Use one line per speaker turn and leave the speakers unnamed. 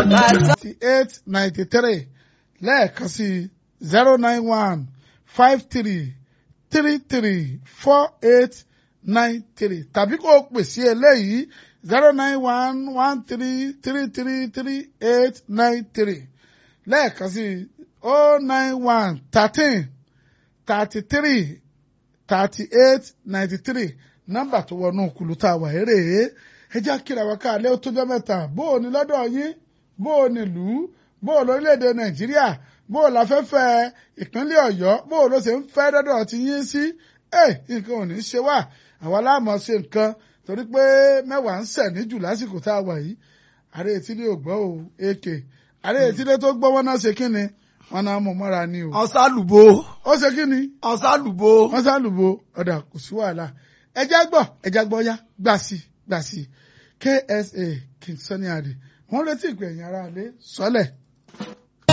ninety eight ninety three lẹ́ẹ̀kan sí zero nine one five three three three four eight nine three tàbí kó o pè sí eléyìí zero nine one one three three three three eight nine three lẹ́ẹ̀kan sí oh nine one thirteen thirty three thirty eight ninety three nọ́mbà tó wọnú kùlùtà wà eré ẹ jẹ́ kíra wa káàlẹ́ ó tójọ́ mẹ́ta bó o ní lọ́dọ̀ yín bó o ní lù ú bó o lórílẹ̀‐èdè nàìjíríà bó o láfẹ́fẹ́ ìpínlẹ̀ ọ̀yọ́ bó o ló ṣe ń fẹ́ dọ́dọ̀ ti yín sí ẹ nǹkan ò ní ṣe wá àwa láàmú ṣe nǹkan torí pé mẹ́wàá ń sẹ̀ ní jù lásìkò tá a wà yìí ààrẹ etílé ò gbọ́ o èkè ààrẹ etílé tó gbọ́ wọn náà ṣe kí ni wọn náà mú mọ́ra ni o.
ọ̀sálùbò
ó ṣe kí ni
ọ̀sálùbò
wọ́n sálùbọ̀ ọ̀dà kò sí wàhálà ẹja gbọ́ ẹja gbọ́ yá gbà sí gbà sí KSA King Sunny Adé wọ́n retí ìpè ẹ̀yìn ara lé sọ́lẹ̀.